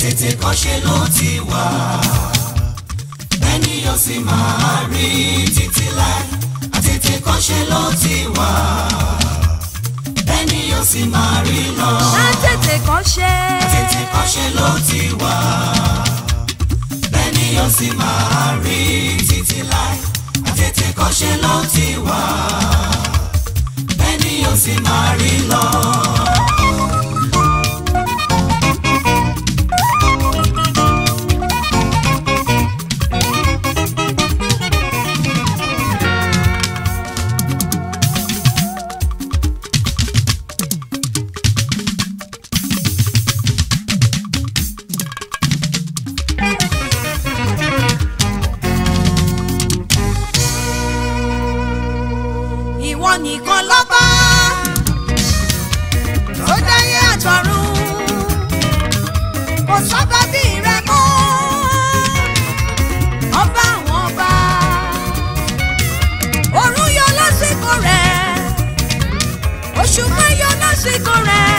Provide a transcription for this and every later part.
àtètè kọ́ṣe ló ti wà ẹni yóò sì máa rí títí láì àtètè kọ́ṣe ló ti wà ẹni yóò sì máa rí lọ Àtètè kan ṣe. àtètè kọ́ṣe ló ti wà ẹni yóò sì máa rí títí láì àtètè kọ́ṣe ló ti wà ẹni yóò sì máa rí lọ. Ìwọ nìkan lọ́ba tó dáyé àtọ̀run kò sọ́ba bí rẹ mọ́ ọba àwọn ọba òrùn yọ lásìkò rẹ̀ òṣùpá yọ lásìkò rẹ̀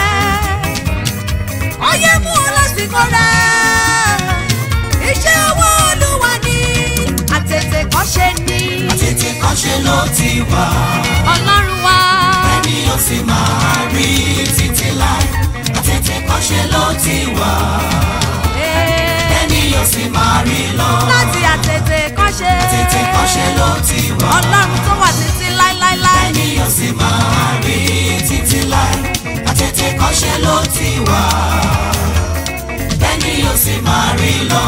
ọyẹ́ mú ọ lásìkò rẹ̀ iṣẹ́ ọwọ́ Olúwa ni àtètè kọ́ṣe ni àtètè kọ́ṣe ló ti wà. Ọlọ́run wa. ẹni yóò sì máa rí títí láì àtètè kọ́ṣe ló ti wà ẹni yóò sì máa rí lọ láti àtètè kọ́ṣe. àtètè kọ́ṣe ló ti wà ọlọ́run tó wà títí láíláíláí. ẹni yóò sì máa rí títí láì àtètè kọ́ṣe ló ti wà ẹni yóò sì máa rí lọ.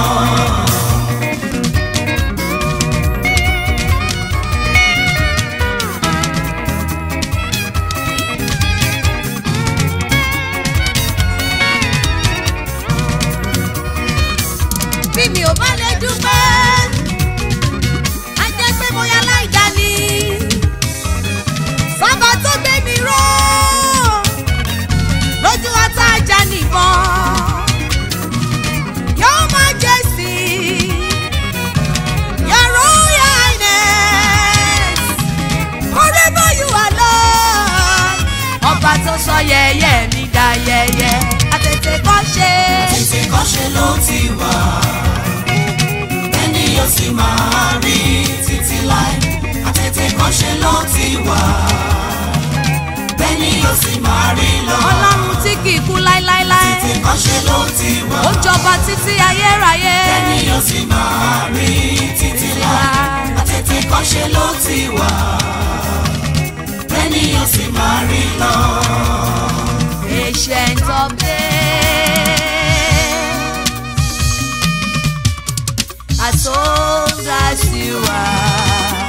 bí mi ò bá lè dúpẹ́ á jẹ́ pé mo yá láìda ni. sábà tó gbé mi ró lójú ọ̀tá ajá nìbọn. yóò máa jẹ́ sí your royal highness forever you are Lord. ọba tó sọ yẹ̀yẹ́ mi dá yẹ̀yẹ́ àtètè kọ́ ṣe. àtètè kọ́ṣe ló ti wà ẹni yóò sì máa rí títí láì àtètè kọ́ṣe ló ti wà ẹni yóò sì máa rí lọ ọlọ́run tí kì í kú láéláéláé àtètè kọ́ṣe ló ti wà ó jọba títí ayérayé ẹni yóò sì máa rí títí láì àtètè kọ́ṣe ló ti wà ẹni yóò sì máa rí lọ. ancient of days as old as you are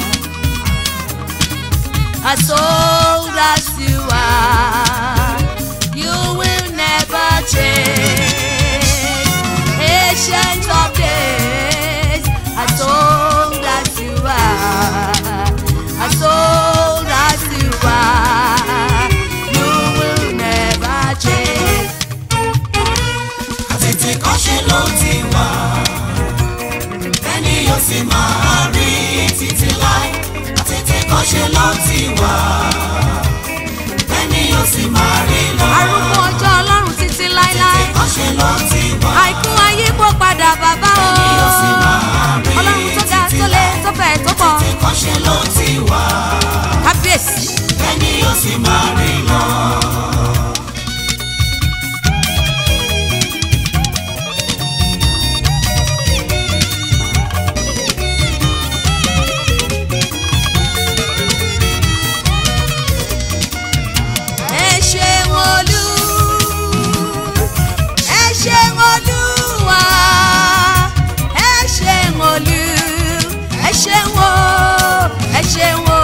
as old as you are you will never change ancient of days as old as you are as old as you are you will never change. àtètè kọ́ṣe ló ti wà ẹni yóò sì máa rí títí láì àtètè kọ́ṣe ló ti wà ẹni yóò sì máa rí lọ arúgbó ọjọ́ ọlọ́run títí láéláé kọ́ṣe ló ti wà àìkú ayé kó padà bàbá o ẹni yóò sì máa rí ọlọ́run tó ga títí tó lé láì tó fẹ̀ tó pọ̀ àtètè kọ́ṣe ló ti wà kábíyèsí. ẹni yóò sì máa rí lọ. ẹ ṣeun olú ẹ ṣeun olúwa ẹ ṣeun olú ẹ ṣeun o ẹ ṣeun o.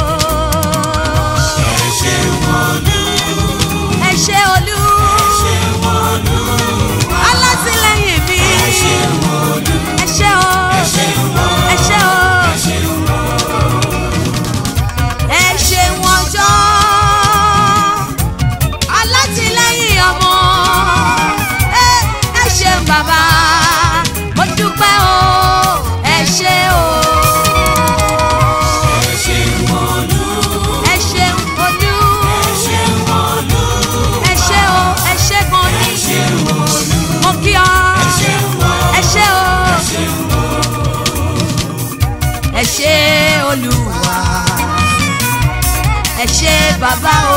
ẹ ṣeun olú ẹ ṣe olú ẹ ṣeun olú alátìlẹ́yìn mi ẹ ṣeun olú ẹ ṣe o ẹ ṣeun olú ẹ ṣe o ẹ ṣeun olú. ẹ ṣeun ọjọ́ alátìlẹ́yìn ọmọ ẹ ẹ ṣeun bàbá mo dúpẹ́ o ẹ ṣe o ẹ ṣeun olú ẹ ṣeun olú ẹ ṣeun olú ẹ ṣe o ẹ ṣe gan ẹ ni ṣeun olú mo kí ọ ẹ ṣeun ẹ ṣé olúwa ẹ ṣé bàbá o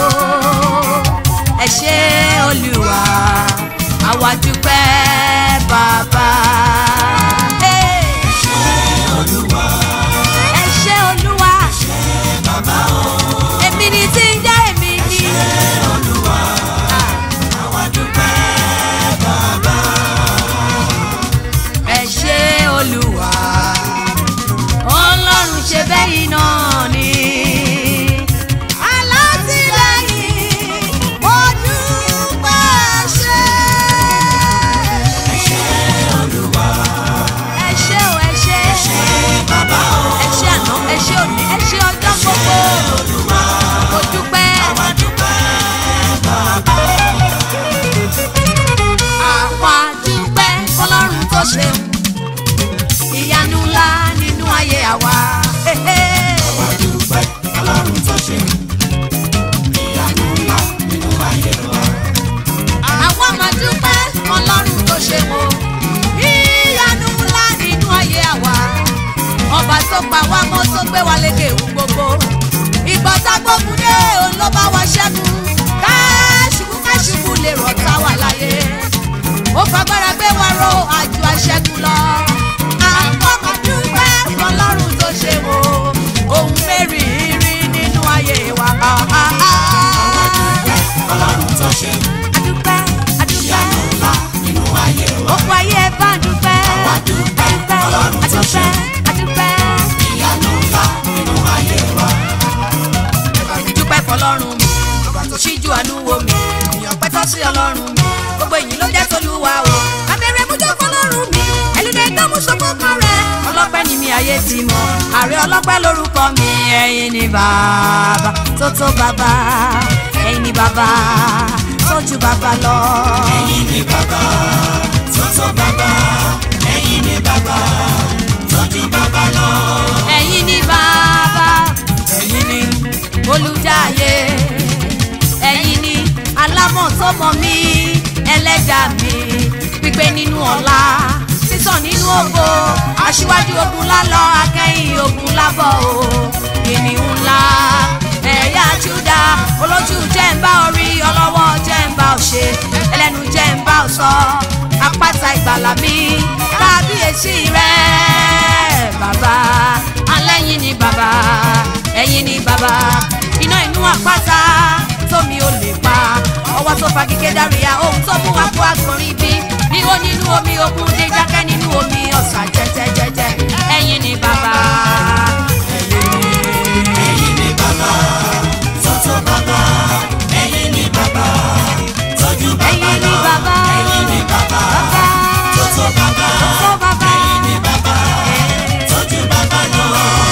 ẹ ṣé olúwa àwa dúpẹ́ bàbá. Hey! ẹ ṣé olúwa èmi ni tí ń jẹ́ èmi ni. ẹ ṣé olúwa ọlọ́run ṣe bẹ́yìn náà ni. alátìlẹ́yìn mo dúpẹ́ ṣe. ẹ ṣé o ẹ ṣé ẹ ṣé àná ẹ ṣé òní ẹ ṣé ọjọ́ gbogbo mo dúpẹ́. àwa dúpẹ́ fọlọ́run tó ṣeun ìyanu ńlá nínú ayé àwa. àwa máa dúpẹ́ fọlọ́run tó ṣeun o ìyanu ńlá nínú ayé àwa. ọba tó pa wá mọ́ tó gbé wa lékè ewu gbogbo. ìgbà tá a gbógun dé òun ló bá wa ṣẹ́gun. káṣubú káṣubú lè rọ̀ tá wà láyé ó fagbára gbé wa ro àjò aṣẹ́gun lọ. àkọ́kọ́ dúpẹ́ fọlọ́run tó ṣe wò ohun mẹ́rìírí nínú ayé wa. adúpẹ́ adúpẹ́ òkú ayé ẹ bá dúpẹ́ adúpẹ́ adúpẹ́ adúpẹ́. dúpẹ́ fọlọ́run ìgbà tó ṣíjú àánú wo mi èèyàn pẹ́tọ́ sí ọlọ́run mi gbogbo èyí ló jẹ́ tolúwa o abẹ́rẹ́ mújọ́ fọlọ́run mi ẹlẹ́dẹ̀ tó mú sọ́kọ́ kan rẹ̀ ọlọ́pẹ́ ni mi ayé ti mọ̀ ààrẹ ọlọ́pẹ́ lórúkọ mi ẹ̀yin ni bàbá tó tó bàbá ẹ̀yin ni bàbá tó ju bàbá lọ. Ẹ̀yin ni bàbá tó tó bàbá, ẹ̀yin ni bàbá tó ju bàbá lọ. ẹ̀yin ni bàbá ẹ̀yin ni olùdáyé ẹ̀yin ni alámọ̀ tó mọ̀ mí ẹlẹ́dà mi pípé nínú ọ̀la sísàn nínú ògo aṣíwájú ogun lálọ akẹ́yìn ogun lábọ̀ o kìnìún ńlá ẹ̀yà júdà olójú jẹ́ ń bá orí ọlọ́wọ́ jẹ́ ń bá òṣè ẹlẹ́nu jẹ́ ń bá òsọ apáta ìgbàlà mi kábíyèsí rẹ̀ bàbá alẹ́yìn ni bàbá ẹ̀yìn ni bàbá iná inú àpáta tómi ò lè pa ọwọ́ tó fa kíké dáríya ohun tó mú wa kó agbọ̀nrín bí níwó nínú omi òkun dé jákẹ́ nínú omi ọ̀sà jẹ́jẹ́jẹ́jẹ́ ẹ̀yìn ni bàbá Ẹ̀yin ni bàbá tó tó bàbá, ẹ̀yin ni bàbá tó ju bàbá ẹ̀yìn ni lọ. bàbá Ẹ̀yin ni bàbá bàbá tó tó bàbá, tó bàbá ẹ̀yin ni bàbá tó ju bàbá lọ.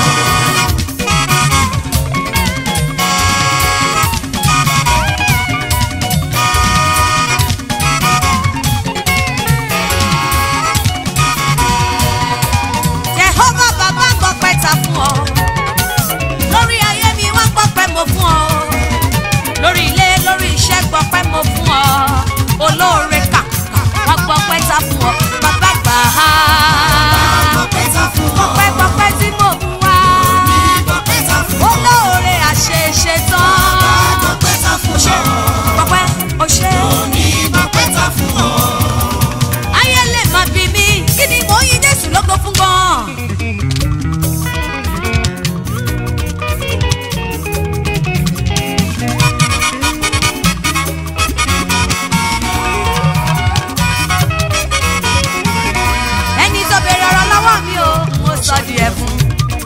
Jehova bàbá gbọ́ pẹ́ ta fún ọ lórí ayé mi wá gbọ́ pẹ́ mo fún ọ lórí ilé lórí iṣẹ́ gbọ́ pẹ́ mo fún ọ olóore kàkà wá gbọ́ pẹ́ ta fún ọ bàbá gbà á Ọpẹ́ ta fún ọ, gbọ́pẹ́ gbọ́pẹ́ tí mo fún wa ọpẹ́ ta fún ọ, olóore àṣeṣe tán ọpẹ́ ta fún ọ, gbọ́pẹ́ o ṣe òní ọpẹ́ ta fún ọ. ayé lè má bí mi kí ni mò ń yí Jésù lógo fún gan. ẹni tó béèrè ọ̀rọ̀ lọ́wọ́ mi o mo sọ di ẹ̀fún.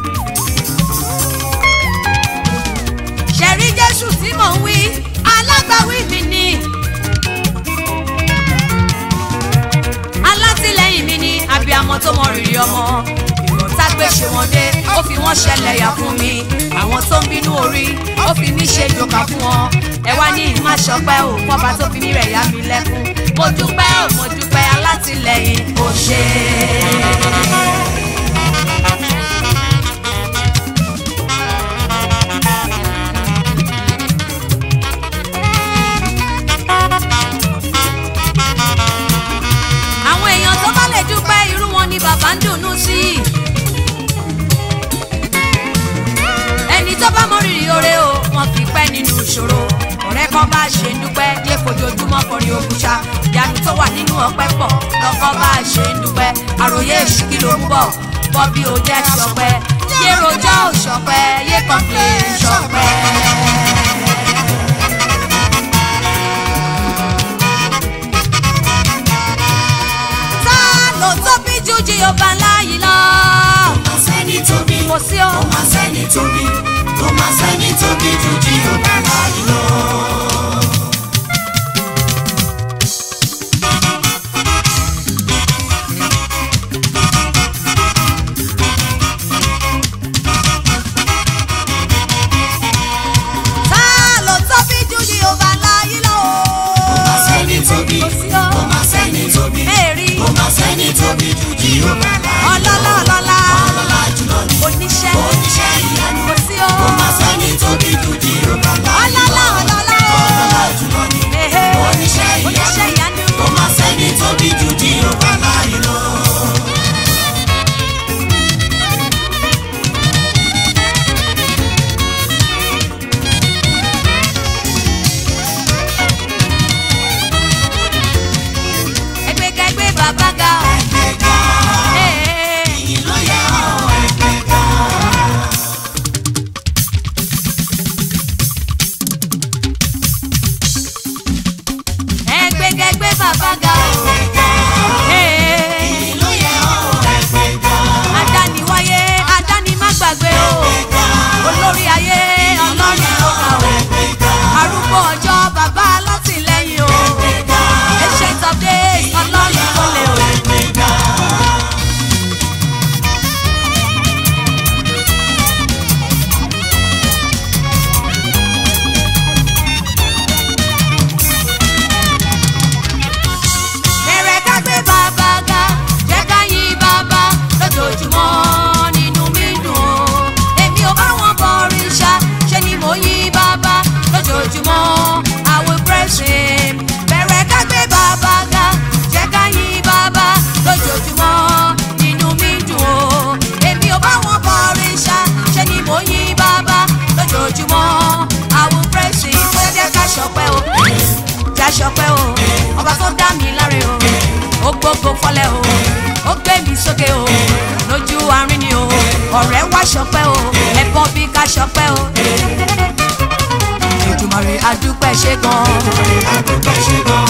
ṣẹ̀rí Jésù tí mò ń wí alágbàwí mi ni. alátìlẹ́yìn mi ni abiyamọ tó mọ rírì ọmọ ìrọ̀tá gbé ṣe wọn dé ó fi wọ́n ṣẹlẹ̀ yà fún mi àwọn tó ń bínú orí ó fi mí ṣe jòkà fún wọn ẹ wá ní ìmọ̀ àṣọpẹ́ ò fọba tó fi mí rẹ̀ yá mi lẹ́kún mo dúpẹ́ ò mo dúpẹ́ alátìlẹ́yìn ò ṣe àwọn èèyàn tó bá lè dúpẹ́ irú wọn ni bàbá ń dùnnú sí lọ́kọ́ bá ṣe ń dúpẹ́ yé fojoojúmọ́ kọrin òkúta ìyanu tó wà nínú ọpẹ́ pọ̀ lọ́kọ́ bá ṣe ń dúpẹ́ àròyé èṣù kí ló ń bọ̀ bọ́bí ò jẹ́ ṣọpẹ́ yé rojọ́ ò ṣọpẹ́ yé kọ́ńpé ṣọpẹ́. ta ló tóbi ju Jèhófà láyìí lọ Kò máa sẹ́ni tóbi. kò sí o. Kò máa sẹ́ni tóbi. Kò máa sẹ́ni tóbi ju Jèhófà láyé lọ. ta ló tóbi ju Jèhófà láyìí lọ. Kò máa sẹ́ni tóbi. Kò sí o. Kò máa sẹ́ni tóbi. Mary. Kò máa sẹ́ni tóbi ju Jèhófà láyé lọ. ọlọ́lá ọlọ́lá Ọlọ́lá jùlọ ni. oníṣẹ́ Oníṣẹ́ ìyanu. kò sí o. Kò máa sẹ́ni tóbi ju Jèhófà láyé lọ. ọlọ́lá ọlọ́lá Ọlọ́lá jùlọ ni. Ehe. Oníṣẹ́ oníṣẹ́ ìyanu. ìyanu. Kò máa sẹ́ni tóbi ju Jèhófà láyé lọ. ẹgbẹ́kẹ́gbẹ́ bàbá ga o. Ẹgbẹ́ga. Ee. Ìyìn ló yẹ ọ́ ẹgbẹ́ga. ẹgbẹ́kẹ́gbẹ́ bàbá ga o. Ee. Ìyìn ló yẹ ọ́ ẹgbẹ́ga. adániwáyé adánimágbàgbé o. olórí ayé ọlọ́run tó ga o. Ẹgbẹ́ga. arúgbó ọjọ́ bàbá alátìlẹ́yìn o. ancient of days ọlọ́run tó lè o. Ẹgbẹ́ga. bẹ̀rẹ̀ ká gbé bàbá ga jẹ́ ká yìn bàbá lójoojúmọ́ nínú mi dùn o. èmi ò bá wọn bọ òrìṣà ṣe ni mo yìn bàbá lójoojúmọ́ I will praise him. bẹ̀rẹ̀ ká gbé bàbá ga jẹ́ ká yìn bàbá lójoojúmọ́ nínú mi dùn o. èmi ò bá wọn bọ òrìṣà ṣe ni mo yìn bàbá lójoojúmọ́ I will praise him. bóyá jẹ́ ká ṣọpẹ́ o já ṣọpẹ́ o ọba tó dá mi láre o ó gbógo fọlẹ̀ o ó gbé mi sókè o lójú àárín ni o ọ̀rẹ́ wá ṣọpẹ́ o ẹ̀bọ bí ká ṣọpẹ́ o. Èdùmàrè adúpẹ́ ṣe gan. Adúpẹ́ ṣe gan.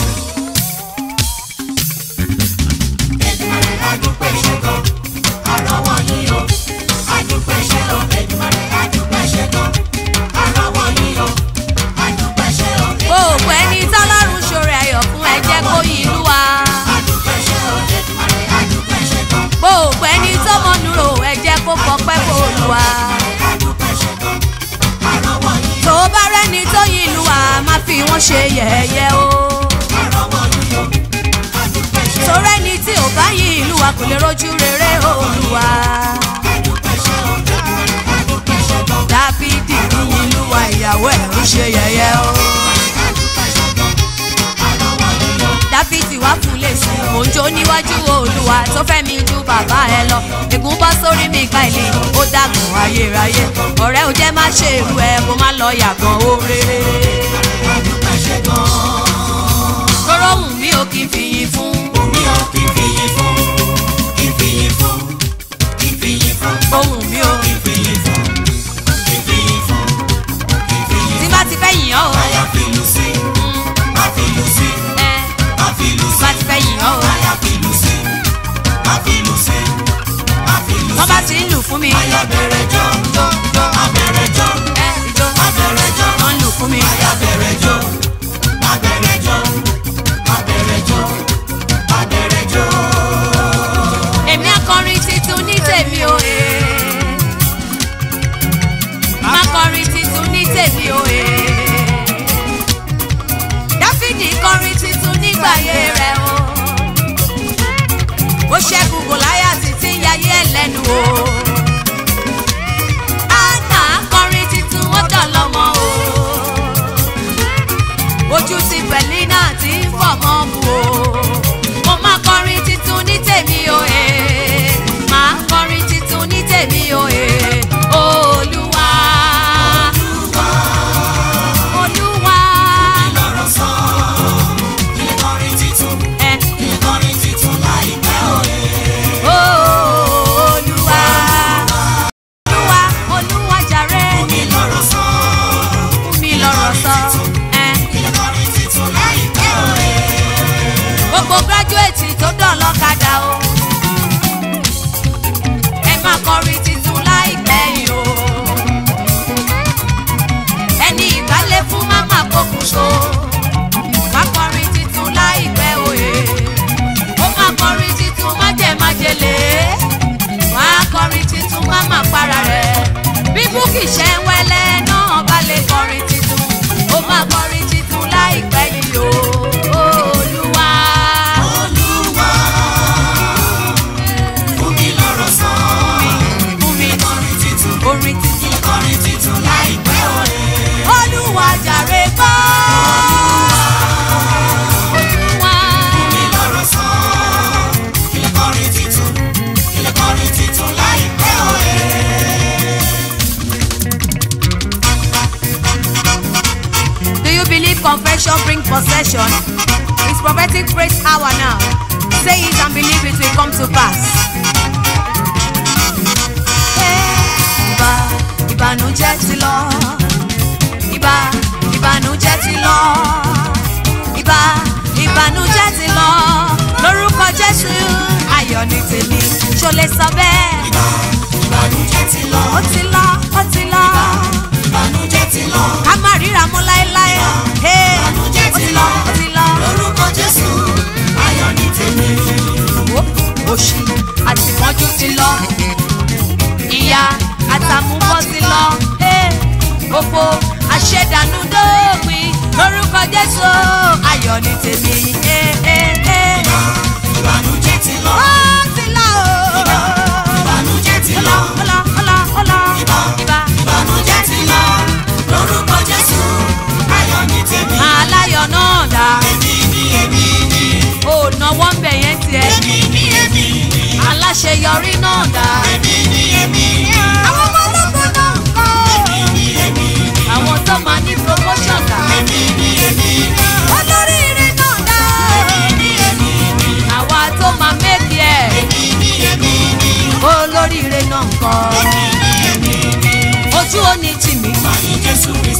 Èdùmàrè adúpẹ́ ṣe gan. Àrọ́wọ́ yín o. Adúpẹ́ ṣe o. Èdùmàrè adúpẹ́ ṣe gan. Àrọ́wọ́ yín o. Adúpẹ́ ṣe o. gbogbo ẹni tọ́lọ́run ṣoore ayọ̀ fún ẹ jẹ́ kó yìn ìlú wa. Adúpẹ́ ṣe o. Èdùmàrè adúpẹ́ ṣe gan. gbogbo ẹni tó mọ̀nù rò ẹ jẹ́ kó fọpẹ́ fún Olúwa. Adúpẹ́ ṣe gan. Àrọ́wọ́ yín tó bá rẹ́ni tó yìn ìlú wa má fi wọ́n ṣe yẹ̀yẹ́ o. àrọ́wọ́ yín o. Adúpẹ́ ṣe o. torí ẹni tí ò bá yìn ìlú wa kò lè rojú rere Olúwa. Adúpẹ́ ṣe o. Èdùmàrè adúpẹ́ ṣe gan. dáfídì yìn ìlú wa ìyàwó ẹ̀ ń ṣe yẹ̀yẹ́ o. Adúpẹ́ ṣe gan. Àrọ́wọ́ yín o. dáfídì wá fún lèsì mò ń jó níwájú olúwa tó fẹ́ mi ju bàbá ẹ lọ ègún bọ́ sórí mi ká ilé ó dàgùn ayérayé ọ̀rẹ́ ò jẹ́ má ṣe irú ẹ kó má lọ yàgàn oore. Adúpẹ́ ṣe gan. tóró wù mí ò kí n fìyìn fún Omi ò kì í fìyìn fún, kì í fìyìn fún, kì í fìyìn fún, ohùn mi ò kì í fìyìn fún, kì í fìyìn fún, kì í fìyìn tí fún. bá ti fẹ́ yìn ọ́ o Báyà fìlù sí, má fìlù sí, ẹ má fìlù sí. bá ti fẹ́ yìn ọ́ o Báyà fìlù sí, má fìlù sí, má fìlù wọ́n sí. bá ti ń lù fún mi Báyà bẹ̀rẹ̀ jọ, jọ, jọ, má bẹ̀rẹ̀ jọ, ẹ ìjó má bẹ̀rẹ̀ jọ. wọ́n ń lù fún mi Báyà tó dọ̀lọ́kadà o ẹ máa kọrin titun láìpẹ́ yìí o ẹni ìgbálẹ̀ fún máma kókùnso wá kọrin titun láìpẹ́ òye ó máa kọrin titun májèmájèlé wá kọrin titun máma para rẹ̀ bí búkì ṣe ń wẹ́lẹ́ náà bá lè kọrin titun ó máa kọrin titun láìpẹ́ yìí o olúwa. Olúwa, fún mi lọ́rọ̀ sọ. fún mi Kọrin titun, orin titun kọrin titun láìpẹ́ òye. olúwa jàre gbọ́. olúwa. Fún mi lọ́rọ̀ sọ. Ilé kọrin titun, ilé kọrin titun láìpẹ́ òye. Do you believe confession bring possession? It's prophetic praise hour now. Say it and believe it will come to pass. Ìbà ìbànújẹ́ ti lọ. Ìbà ìbànújẹ́ ti lọ. Ìbà ìbànújẹ́ ti lọ. Lórúkọ Jésù ayọ̀ ní tèmi. Ṣo lè sọ bẹ́ẹ̀? Ìbànújẹ́ ti lọ, Ó ti lọ, ó ti lọ. ìbànújẹ́ ti lọ. Ká má ríra mọ́ láéláé. Hey, Ìbànújẹ́ ó ti ti lọ. lọ, ó ti lọ. Lórúkọ Jésù, ayọ̀ ní tèmi. Ó, òṣì àtìmọ́jú ti lọ ìyá àtàmúbọ̀ ti lọ eh, òfò àṣẹdànù dópin lórúkọ jésù ayọ̀ ní tèmi eh, eh, eh. Ìbànújẹ́ ti lọ, ó ti lọ o. ìbànújẹ́ ti ó lọ. lọ ó lọ ó lọ ó lọ Ìbà, ìbà ìbànújẹ́ ti lọ. Lórúkọ Jésù, ayọ̀ ní tèmi. aláyọ̀ náà dá Èmi ni, èmi ni, ó náwó ń bẹ̀ yẹn tiẹ̀ èmi ni, èmi ni, aláṣeyọrí náà dá. èmi ni, èmi ni, àwọn ọmọ ológun náà ń kọ́ èmi ni, èmi ni, àwọn tó máa ní promotion dá. èmi ni, èmi ni, olóríire náà dá. èmi ni, èmi ni, àwa tó máa méjì ẹ̀ èmi ni, èmi ni, olóríire náà ń kọ́ èmi ni, èmi ni. ojú ó ní tì mí Fàyè Jésù Kristi.